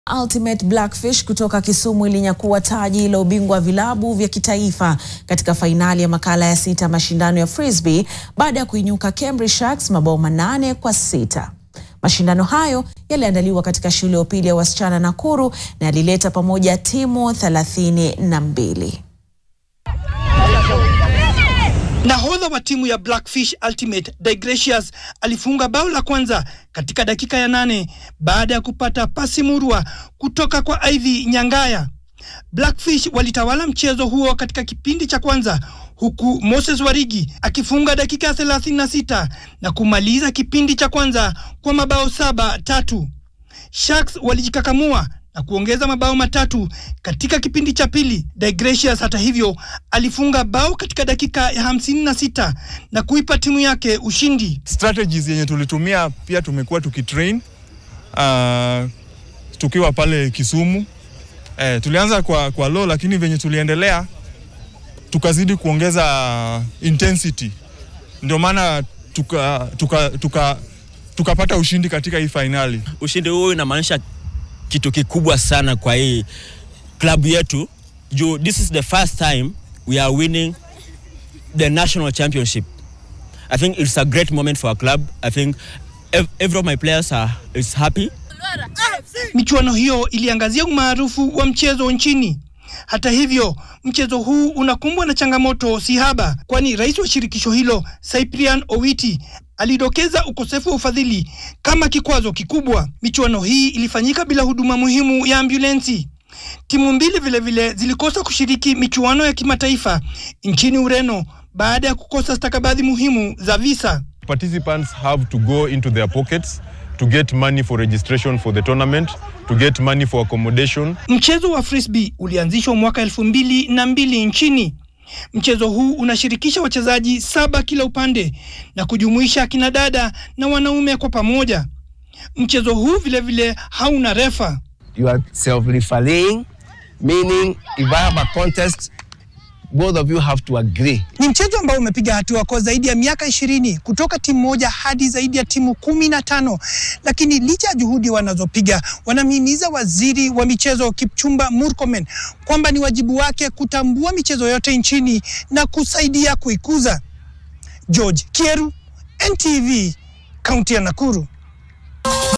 Ultimate Blackfish kutoka Kisumu ilinyakua taji la ubingwa wa vilabu vya kitaifa katika fainali ya makala ya sita mashindano ya Frisbee baada ya kuinyuka Cambridge Sharks mabao manane kwa sita. Mashindano hayo yaliandaliwa katika shule ya upili ya wasichana Nakuru na yalileta pamoja timu thelathini na mbili. Nahodha wa timu ya Blackfish Ultimate Digratius alifunga bao la kwanza katika dakika ya nane baada ya kupata pasi murwa kutoka kwa Ivy Nyangaya. Blackfish walitawala mchezo huo katika kipindi cha kwanza huku Moses Warigi akifunga dakika ya 36 na kumaliza kipindi cha kwanza kwa mabao saba tatu. Sharks walijikakamua na kuongeza mabao matatu katika kipindi cha pili. Digratius hata hivyo alifunga bao katika dakika ya hamsini na sita na kuipa timu yake ushindi. Strategies yenye tulitumia pia tumekuwa tukitrain uh, tukiwa pale Kisumu. Eh, tulianza kwa, kwa low lakini venye tuliendelea tukazidi kuongeza intensity, ndio maana tuka, tuka, tuka, tukapata ushindi katika hii fainali. Ushindi huu inamaanisha kitu kikubwa sana kwa hii klabu yetu juu this is the first time we are winning the national championship. I think it's a great moment for our club. I think ev every of my players are is happy. Michuano hiyo iliangazia umaarufu wa mchezo nchini. Hata hivyo, mchezo huu unakumbwa na changamoto si haba, kwani rais wa shirikisho hilo Cyprian Owiti alidokeza ukosefu wa ufadhili kama kikwazo kikubwa. Michuano hii ilifanyika bila huduma muhimu ya ambulensi. Timu mbili vilevile zilikosa kushiriki michuano ya kimataifa nchini Ureno baada ya kukosa stakabadhi muhimu za visa. Participants have to go into their pockets to get money for registration for the tournament, to get money for accommodation. Mchezo wa frisbee ulianzishwa mwaka elfu mbili na mbili nchini. Mchezo huu unashirikisha wachezaji saba kila upande na kujumuisha akina dada na wanaume kwa pamoja. Mchezo huu vilevile vile hauna refa. You are self-refereeing, meaning if I have a contest, both of you have to agree. Ni mchezo ambao umepiga hatua kwa zaidi ya miaka ishirini kutoka timu moja hadi zaidi ya timu kumi na tano lakini licha ya juhudi wanazopiga, wanamhimiza waziri wa michezo Kipchumba Murkomen kwamba ni wajibu wake kutambua michezo yote nchini na kusaidia kuikuza. George Kieru, NTV, kaunti ya Nakuru.